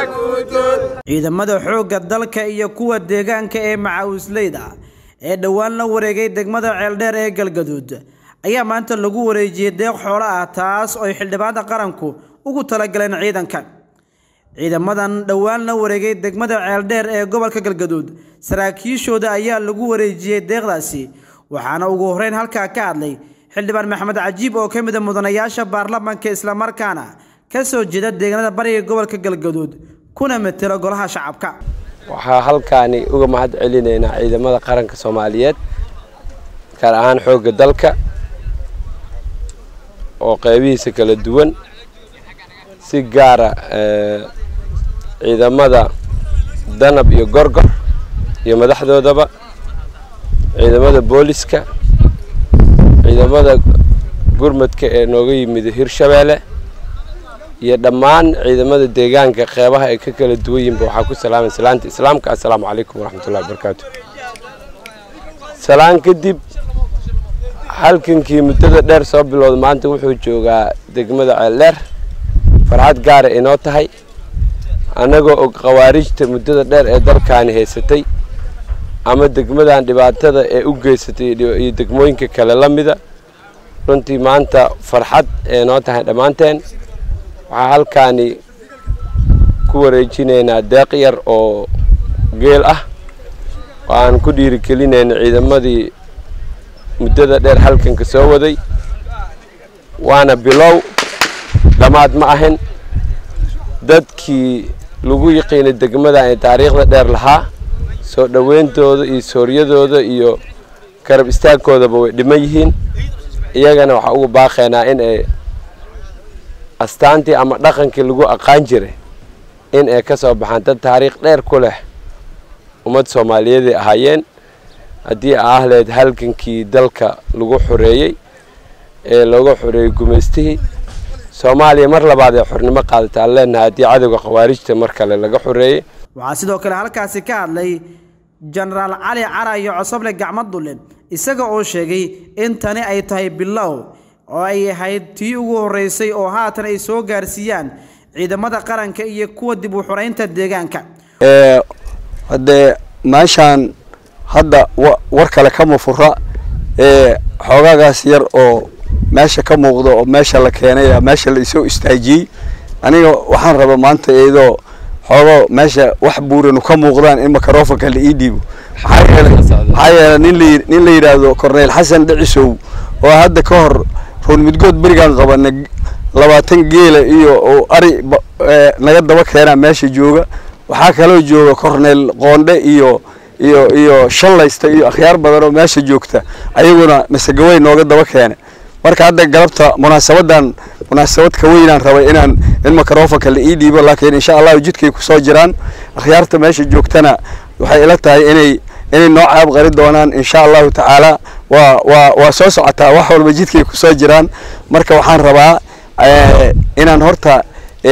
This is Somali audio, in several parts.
ciidamada xoogga dalka iyo kuwa deegaanka ee macawisleyda ee dhowaan la wareegay degmada ceeldheer ee galgaduud ayaa maanta lagu wareejiyey deeq xoolo ah taas oo ay xildhibaanada qaranku ugu talagaleen ciidanka ciidamadan dhowaan la wareegay degmada ceeldheer ee gobolka galgaduud saraakiishooda ayaa lagu wareejiyey deeqdaasi waxaana ugu horreyn halkaa ka hadlay xildhibaan maxamed cajiib oo ka mid a mudanayaasha baarlamaanka islamarkaana ka soo jeeda deegaanada bariga gobolka galgaduud kuna matela golaha shacabka waxaa halkaani uga mahad celinaynaa ciidamada qaranka soomaaliyeed gaar ahaan xoogga dalka oo qeybihiisa kala duwan si gaara ciidamada danab iyo gorgor iyo madaxdoodaba ciidamada booliska ciidamada gurmadka ee nooga yimid hirshabeelle iyo dhammaan ciidamada deegaanka qeybaha ay ka kala duwan yihinba waxaa ku salaamay salaanta islaamka assalaamu calaykum waraxmatullahi wabarakaatu salaan kadib halkankii muddada dheer soo bilowda maanta wuxuu joogaa degmada ceeldheer farxad gaara inoo tahay annagoo og khawaarijta muddada dheer ee dalkaani haysatay ama degmadan dhibaatada ee u geysatay iyo degmooyinka kale la mida runtii maanta farxad ee noo tahay dhammaanteen waxaa halkaani ku wareejinaynaa deeq yar oo geel ah oo aan ku dhiirigelinayna ciidamadii muddada dheer halkanka soo waday waana bilow dhammaad ma ahin dadkii lagu yiqiinay degmadan ee taariikhda dheer lahaa soo dhoweyntooda iyo sooryadooda iyo garab istaagkoodaba way dhiman yihiin iyagana waxaa ugu baaqaynaa in ay astaantii ama dhaqankii lagu aqaan jiray in ay ka soo baxaan dad taariikh dheer ku leh ummad soomaaliyeeday ahaayeen haddii ah leed halgankii dalka lagu xoreeyey ee looga xoreeyey gumaystihii soomaaliya mar labaad ee xornimo qaadata aan leenahay haddii cadowga khawaarijta mar kale laga xoreeyey waxaa sidoo kale halkaasi ka hadlay jenaraal cali cara iyo cosoble gacmo dulle isaga oo sheegay in tani ay tahay bilow oo ay ahayd tii ugu horreysay oo haatan ay soo gaarsiiyaan ciidamada qaranka iyo kuwa dib u xoreynta deegaanka haddee meeshaan hadda war kale kama fura ee xoogaagaas yar oo meesha ka muuqda oo meesha la keenay meesha la isoo istaajiyey aniga waxaan rabaa maanta iyadoo xoogo meesha wax buuranu ka muuqdaan in microfonka la ii dhiibo maxaa yeelay maxaa yeelay nin la nin la yidhaahdo corneyl xasan dhicisow oo hadda ka hor ruun midgood berigaan qabana labaatan geela iyo oo ari naga daba keenaa meesha jooga waxaa kaloo jooga corneyl qoondhe iyo iyo iyo shallaysta iyo akhyaar badan oo meesha joogta ayaguna masegawey nooga daba keena marka hadda galabta munaasabadan munaasabad ka weynaan rabay inaan in microfonka la ii dhiibo laakiin insha allahu jidkay kusoo jiraan akhyaarta meesha joogtana waxay ila tahay inay inay noo caab qari doonaan insha allahu tacaala waa waa waa soo socotaa wax walba jidkay kusoo jiraan marka waxaan rabaa inaan horta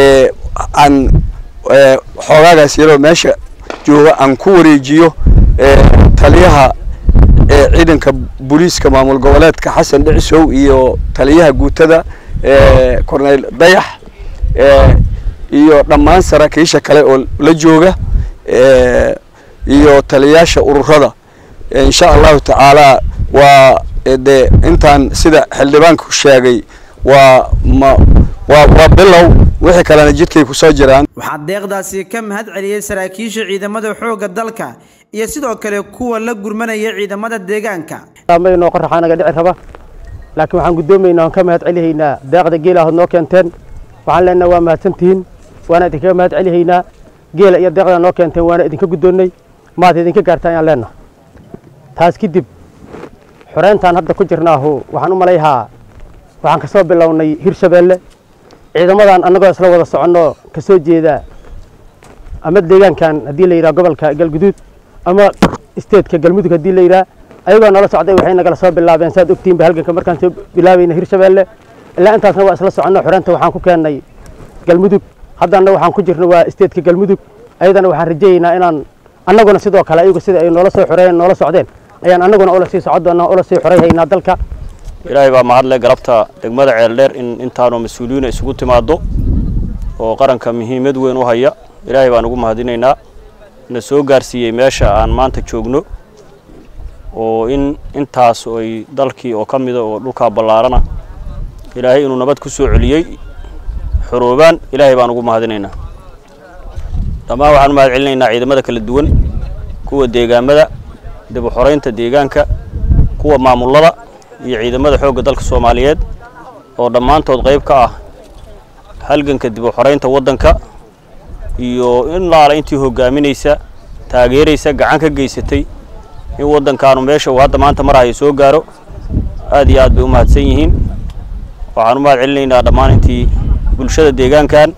aan xoogaagaas yaroo meesha jooga aan ku wareejiyo taliyaha ciidanka booliiska maamul goboleedka xasan dhicisow iyo taliyaha guutada corneyl dayax iyo dhammaan saraakiisha kale oo la jooga iyo taliyayaasha ururada insha allahu tacaala waa dee intaan sida xildhibaanku sheegay waa ma waa waa bilow wixii kalena jidkay kusoo jiraan waxaa deeqdaasi ka mahad celiyey saraakiisha ciidamada xoogga dalka iyo sidoo kale kuwa la gurmanaya ciidamada deegaanka noo qoraxaa naga dhici raba laakiin waxaan guddoomaynaa waan ka mahad celihaynaa deeqda geela ahood noo keenteen waxaan leenaha waa mahadsantihiin waana idinkaga mahad celihaynaa geela iyo deeqda noo keenteen waana idinka guddoonnay maad idinka gaartaan ayaan leenaha taas kadib xoreyntaan hadda ku jirnaahu waxaan u malayhaa waxaan ka soo bilownay hirshabeelle ciidamadan annagoo isla wada soconno ka soo jeeda ama deegaankan haddii la yidhaha gobolka galguduud ama isteedka galmudug haddii la yidhaha ayagoo nala socday waxay nagala soo bilaabeen saad ogtiinba halganka markaan soo bilaabayna hirshabeelle ilaa intaasna waa isla soconno xoreynta waxaan ku keennay galmudug haddana waxaan ku jirno waa isteedka galmudug ayadana waxaan rajayeynaa inaan annaguna sidoo kale ayagu sida ay noola soo xoreeyeen noola socdeen ayaan annaguna ula sii socon doonaa ula sii xoreyhaynaa dalka ilaahay baa mahadle galabta degmada ceeldheer in intaanu mas-uuliyiina isugu timaado oo qaranka muhiimad weyn u haya ilaahay baan ugu mahadinaynaa na soo gaarsiiyey meesha aan maanta joogno oo in intaas ay dalkii oo ka mida oo dhulkaa ballaarana ilaahay inuu nabad ku soo celiyey xoroobaan ilaahay baan ugu mahadinaynaa dhammaan waxaan u mahad celinaynaa ciidamada kala duwan kuwa deegaamada dib u xoraynta deegaanka kuwa maamullada iyo ciidamada xoogga dalka soomaaliyeed oo dhammaantood qayb ka ah halganka dib u xoraynta waddanka iyo in laala intii hoggaaminaysa taageeraysa gacan ka geysatay in waddankaanu meesha uu hadda maanta marahayo soo gaaro aad iyo aad bay u mahadsan yihiin waxaan u mahad celinaynaa dhammaan intii bulshada deegaankan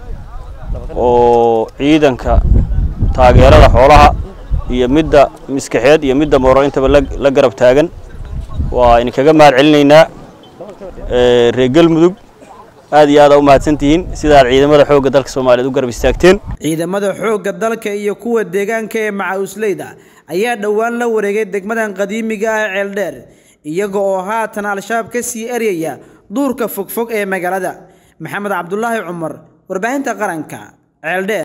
oo ciidanka taageerada xoolaha iyo midda miskaxeed iyo midda mooro intaba la garab taagan waa idinkaga mahad celinaynaa reer galmudug aad iyo aada u mahadsantihiin sidaad ciidamada xoogga dalka soomaaliyeed u garab istaagteen ciidamada xoogga dalka iyo kuwa deegaanka ee macawisleyda ayaa dhowaan la wareegay degmadan qadiimiga ah ceeldheer iyaga oo haatan al-shabaab ka sii eryaya duurka fogfog ee magaalada maxamed cabdulaahi cumar warbaahinta qaranka ceeldheer